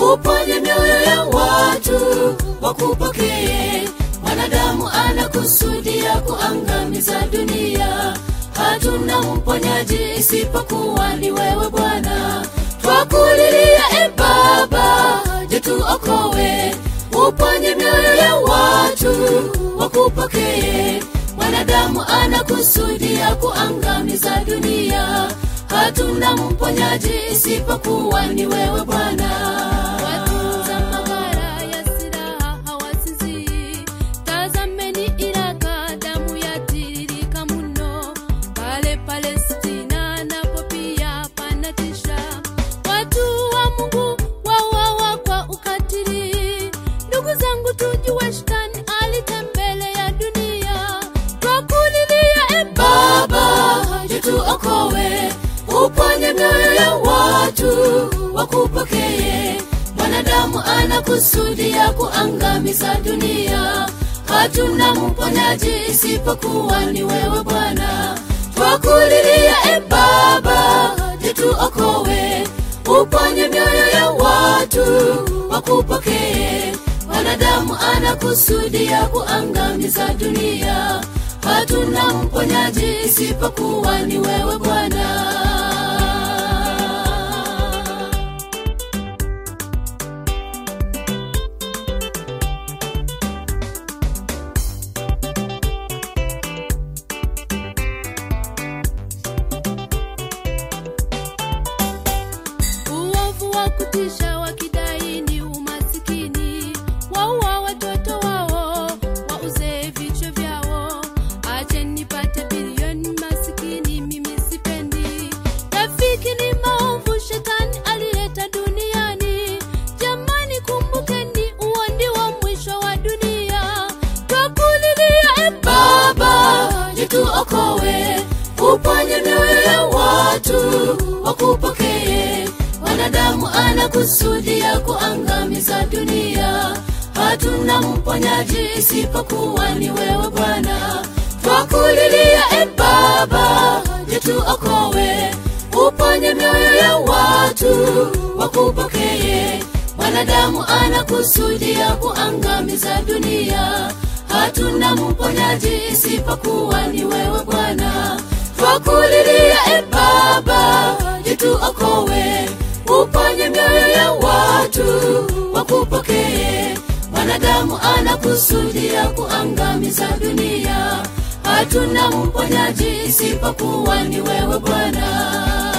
uponye mioyo ya watu wakupokee. Mwanadamu anakusudia kuangamiza dunia, hatuna mponyaji isipokuwa ni wewe Bwana. Twakulilia e Baba, je, tuokoe, uponye mioyo ya watu wakupokee. Mwanadamu anakusudia kuangamiza dunia, hatuna mponyaji isipokuwa ni wewe Bwana. Watunza maghala ya silaha hawasinzii. Tazameni Iraka, damu yatiririka mno. Pale Palestina napo pia panatisha. Watu wa Mungu wauawa kwa ukatili. Ndugu zangu, tujue shetani alitembelea dunia. Twakulilia e Baba, je, tuokoe, uponye mioyo ya watu wakupokee. Mwanadamu anakusudia kuangamiza dunia, hatuna mponyaji isipokuwa ni wewe Bwana. Twakulilia e Baba, je, tuokoe, uponye mioyo ya watu wakupokee. Mwanadamu anakusudia kuangamiza dunia, hatuna mponyaji isipokuwa ni wewe Bwana. Uovu wa kutisha wakidai ni umasikini, waua watoto wao, wauze vichwa vyao. Ache nipate bilioni, masikini mimi sipendi. Rafiki ni maovu, shetani alileta duniani. Jamani, kumbukeni, huo ndio mwisho wa dunia. Twakulilia e Baba, je, tuokoe, uponye mioyo ya watu wakupokee. Wanadamu anakusudia kuangamiza dunia, hatuna mponyaji isipokuwa ni wewe Bwana. Twakulilia e Baba, je, tuokoe, uponye mioyo ya watu wakupokee. Mwanadamu anakusudia kuangamiza dunia, hatuna mponyaji isipokuwa ni wewe Bwana. Twakulilia e Baba, je, tuokoe, uponye mioyo ya watu wakupokee. Mwanadamu anakusudia kuangamiza dunia, hatuna mponyaji isipokuwa ni wewe Bwana.